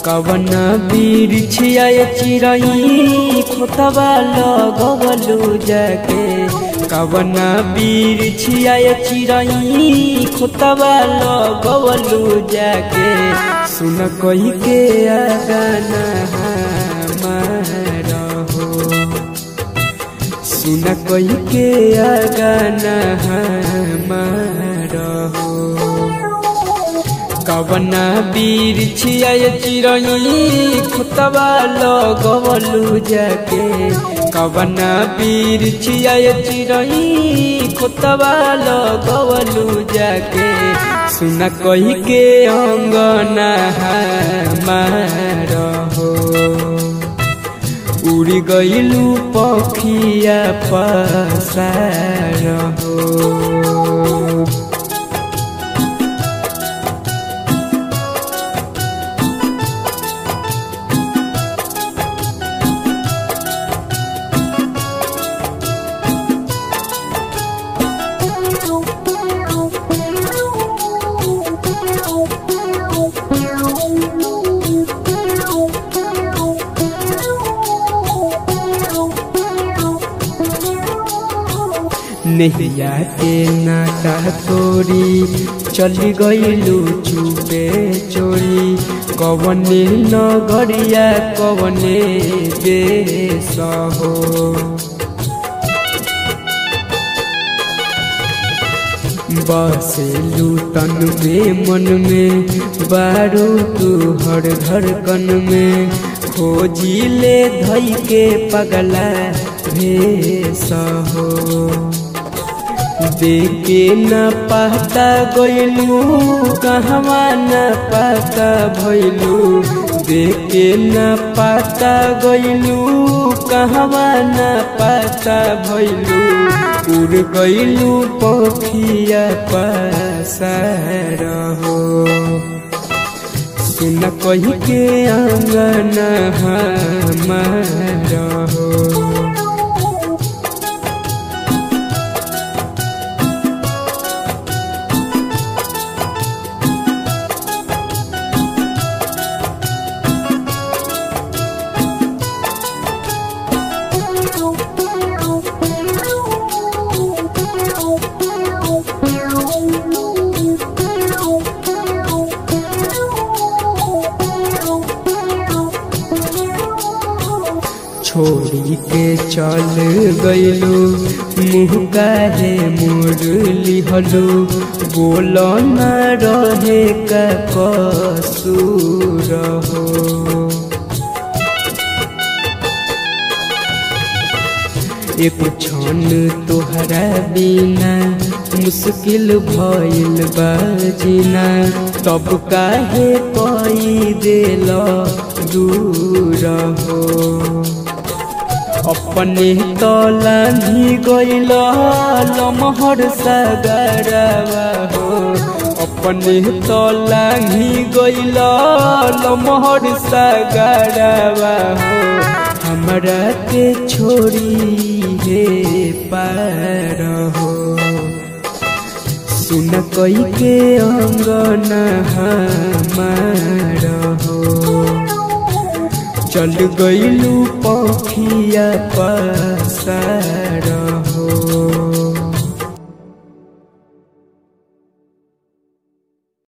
कवन बिरछिया चिरई खोतवा लगवलू जाके कवन बिरछिया चिरई खोतवा लगवलू जाके सुन कही के आगाना हमारा हो सुन कही के आगाना हमारा हो कवना बीर छिया चिरई खुतवा लगवलू जाके कवना बीर छिया चिरई खुतवा लगवलू जाके सुन कही के अंगना हमार हो उड़ी गईलू पखिया पसार हो नैया के नाटा तोरी चली गईलू चुपे चोरी कवने नगरिया कवने बेस हो बसेलू तन में मन में बारू तू हर धड़कन में खोजी ले धई के पगला भेस हो देखे न पाता गईलू कहवा न पाता भैलू देखे न पाता गईलू कहवा न पाता भैलू उड़ गईलू पखिया पसार हो सुन कही के आंगन हमार हो छोड़ी के चल गईलू मुँह काहे मुरली हलू बोल न रहे का कसूर हो एक क्षण तोहरा बिना मुश्किल भइल बाजिना तब काहे कई दिल दूर हो अपने तलांधी गइल लमहर सागरवा हो अपने तलांधी गइल लमहर सागरवा हो हमरा के छोड़ी हे पार हो सुन कई के अंगन हमार हो चल गईलू पखिया पसार